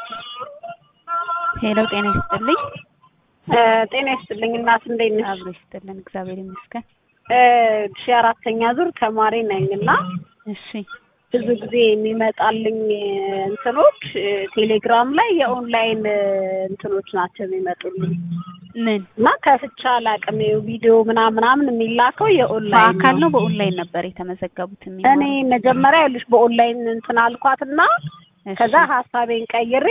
ሄሎ ጤና ይስጥልኝ። ጤና ይስጥልኝ እናት እንዴት ነሽ? አብሮ ይስጥልን እግዚአብሔር ይመስገን። ሺ አራተኛ ዙር ተማሪ ነኝ እና እሺ ብዙ ጊዜ የሚመጣልኝ እንትኖች ቴሌግራም ላይ የኦንላይን እንትኖች ናቸው የሚመጡልኝ ምን እና ከፍቻ አላውቅም። ይኸው ቪዲዮ ምናምን ምናምን የሚላከው የኦንላይን በአካል ነው በኦንላይን ነበር የተመዘገቡት? እኔ የሚማሩት? መጀመሪያ ይኸውልሽ በኦንላይን እንትን አልኳትና እሺ። ከዛ ሀሳቤን ቀይሬ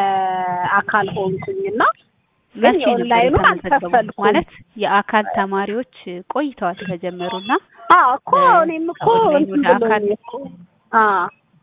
በአካል ሆንኩኝና ግን መቼ ነበር የኦንላይኑን የተመዘገቡት? አልከፈልኩም። ማለት የአካል ተማሪዎች ቆይተዋል ከጀመሩና አዎ እኮ እኔም እኮ ከኦንላይን እንትን ወደ አካል ብሎኝ እኮ አዎ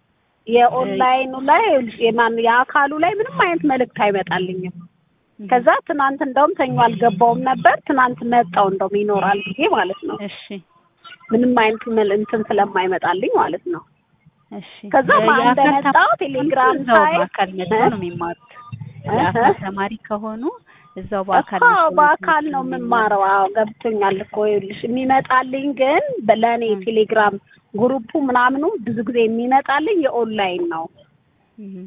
የኦንላይኑ ላይ ይኸውልሽ የማን የአካሉ ላይ ምንም አይነት መልእክት አይመጣልኝም። ከዛ ትናንት እንደውም ሰኞ አልገባውም ነበር። ትናንት መጣው እንደውም ይኖራል ጊዜ ማለት ነው። እሺ ምንም አይነት መል- እንትን ስለማይመጣልኝ ማለት ነው። እሺ ከዛ ማን የአካል እንደመጣ ተማሪ ቴሌግራም እዛው ሳይ በአካል መጥተው ነው የሚማሩት። የአካል ተማሪ ከሆኑ እዛው በአካል እኮ መጥተው በአካል ነው ትምህርቱን የምማረው። አዎ ገብቶኛል እኮ ይኸውልሽ የሚመጣልኝ ግን ለእኔ ም። ቴሌግራም ግሩፑ ምናምኑ ብዙ ጊዜ የሚመጣልኝ የኦንላይን ነው እህ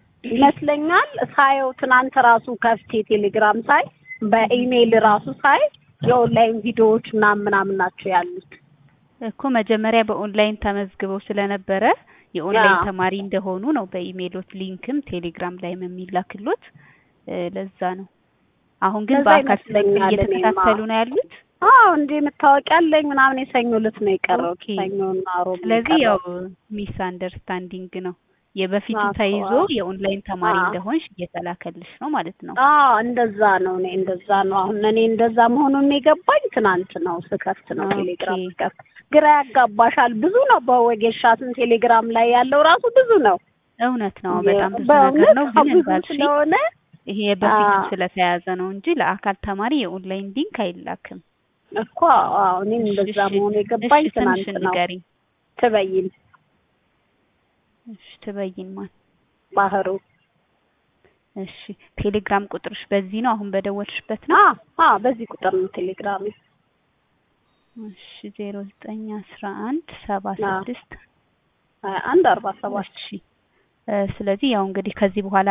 ይመስለኛል። ሳየው ትናንት ራሱ ከፍቴ ቴሌግራም ሳይ በኢሜይል ራሱ ሳይ የኦንላይን ቪዲዮዎች ምናምን ምናምን ናቸው ያሉት። እኮ መጀመሪያ በኦንላይን ተመዝግበው ስለነበረ የኦንላይን አዎ። ተማሪ እንደሆኑ ነው በኢሜይሎት ሊንክም ቴሌግራም ላይም የሚላክሎት እ ለዛ ነው። አሁን ግን ለዛ በአካል ይመስለኛል እየተከታተሉ እኔማ። ነው ያሉት። አዎ እንዴ መታወቂያ አለኝ ምናምን የሰኞ ዕለት ነው የቀረውት። ኦኬ። ሰኞና ሮብ ነው ስለዚህ ያው የቀረው። ሚስ አንደርስታንዲንግ ነው የበፊቱ አዎ፣ ተይዞ አዎ። የኦንላይን ተማሪ አዎ። እንደሆንሽ እየተላከልሽ ነው ማለት ነው። አዎ እንደዛ ነው። እኔ እንደዛ ነው። አሁን እኔ እንደዛ መሆኑን የገባኝ ትናንት ነው ስከፍት ነው ኦኬ። ቴሌግራም ስከፍት። ግራ ያጋባሻል። ብዙ ነው በወጌሻትን ቴሌግራም ላይ ያለው ራሱ ብዙ ነው። እውነት ነው። በጣም ብዙ ነገር በእውነት ነው። አዎ፣ ግን ብዙ እንዳልሽ ስለሆነ ይሄ በፊቱ አዎ። ስለተያዘ ነው እንጂ ለአካል ተማሪ የኦንላይን ሊንክ አይላክም። እኮ አዎ እኔም እንደዛ እሺ፣ መሆኑ የገባኝ እሺ፣ ትናንት ስምሽን ነው። ንገሪኝ። ትበይን እሺ ትበይን ማን? ባህሩ እሺ ቴሌግራም ቁጥርሽ በዚህ ነው አሁን በደወልሽበት ነው? አ አ በዚህ ቁጥር ነው ቴሌግራም እሺ ዜሮ ዘጠኝ አስራ አንድ ሰባ አዎ። ስድስት አንድ አርባ ሰባት እሺ እ ስለዚህ ያው እንግዲህ ከዚህ በኋላ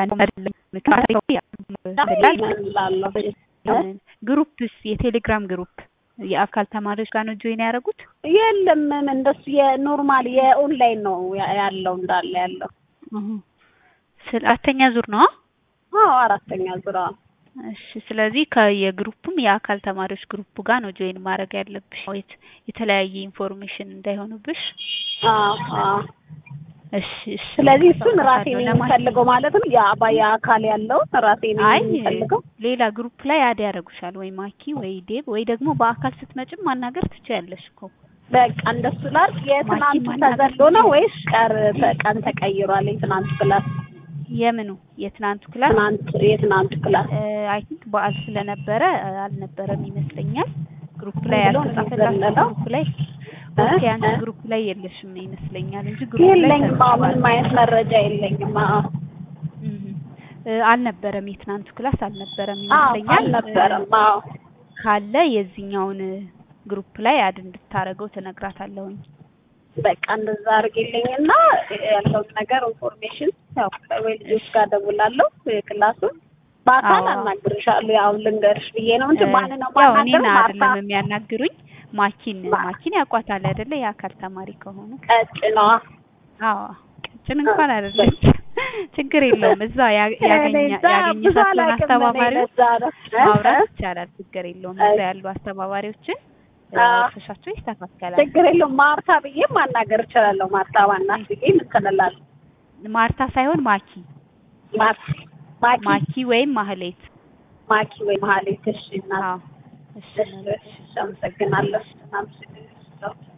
ላለሁ ግሩፕስ የቴሌግራም ግሩፕ የአካል ተማሪዎች ጋር ነው ጆይን ያደረጉት? የለም ምን እንደሱ የኖርማል የኦንላይን ነው ያ- ያለው እንዳለ ያለው እሁ። ስለ አራተኛ ዙር ነው? አዎ አራተኛ ዙራ እሺ ስለዚህ ከየግሩፕም የአካል ተማሪዎች ግሩፕ ጋር ነው ጆይን ማድረግ ያለብሽ የት- የተለያየ ኢንፎርሜሽን እንዳይሆኑብሽ። አዎ አዎ እሺ እሺ ስለዚህ እሱን ራሴ አሳውቃታለሁ ነኝ ለማን- የምፈልገው ማለት ነው ያ የአካል ያለው ራሴ ነኝ አይ የምፈልገው ሌላ ግሩፕ ላይ አድ ያደርጉሻል ወይ ማኪ ወይ ዴብ ወይ ደግሞ በአካል ስትመጭም ማናገር ትችያለሽ እኮ። በቃ እንደሱ ላድርግ የትናንቱ ማኪ ማናገር ተዘሎ ነው ወይስ ቀር ቀን ተቀይሯል የትናንቱ ክላስ የምኑ የትናንቱ ክላስ ትናንት የትናንቱ ክላስ አይ ቲንክ በዓል ስለነበረ እ፣ አልነበረም ይመስለኛል። ግሩፕ ላይ ብሎ ነው ያልተጻፈላችሁ የሚዘለለው? ግሩፕ ላይ እ? ኦኬ፣ አንቺ እ? ግሩፕ ላይ የለሽም ይመስለኛል እንጂ ግሩፕ ላይ የለኝም አዎ ተጽፏል። ምንም አይነት መረጃ የለኝም አዎ እህ እ፣ አልነበረም የትናንቱ ክላስ አልነበረም አዎ ይመስለኛል። አልነበረም እ፣ አዎ ካለ የዚህኛውን ግሩፕ ላይ አድ እንድታረገው ትነግራታለሁኝ። በቃ እንደዛ አድርጌልኝና ያለውን ነገር ኢንፎርሜሽን ያው ወይ ልጆች ጋር ደውላለሁ የክላሱን በአካል አዎ። አናግርሻለሁ ያው ልንገርሽ ብዬ ነው እንጂ እ፣ ማን ነው ያው ማናገር እኔን ማታ አይደለም የሚያናግሩኝ ማኪን ማ- ማኪን ያውቋታል አይደለ? የአካል ተማሪ ከሆነ ቀጭነዋ አዎ ቀጭን እንኳን አይደለች። ችግር የለውም። እዛ ያ- ያገኘ እኔ እዛ ብዙ ያገኘሻቸውን አላውቅም እኔ አስተባባሪዎች ለዛ ነው እ? ማውራት እ? ይቻላል። ችግር የለውም። እሺ። እዛ ያሉ አስተባባሪዎችን አዎ። አውርተሻቸው ይስተካከላል። ችግር የለውም ማርታ ብዬ ማናገር እችላለሁ ማርታ ዋናት ብዬ ምትንላለሁ ማርታ ሳይሆን ማኪ ማርታ ማኪ ማኪ ወይም ማህሌት። ማኪ ወይ መሀሌት እሺ እናት አዎ እሺ እሺ እሺ አመሰግናለሁ አመሰግናለሁ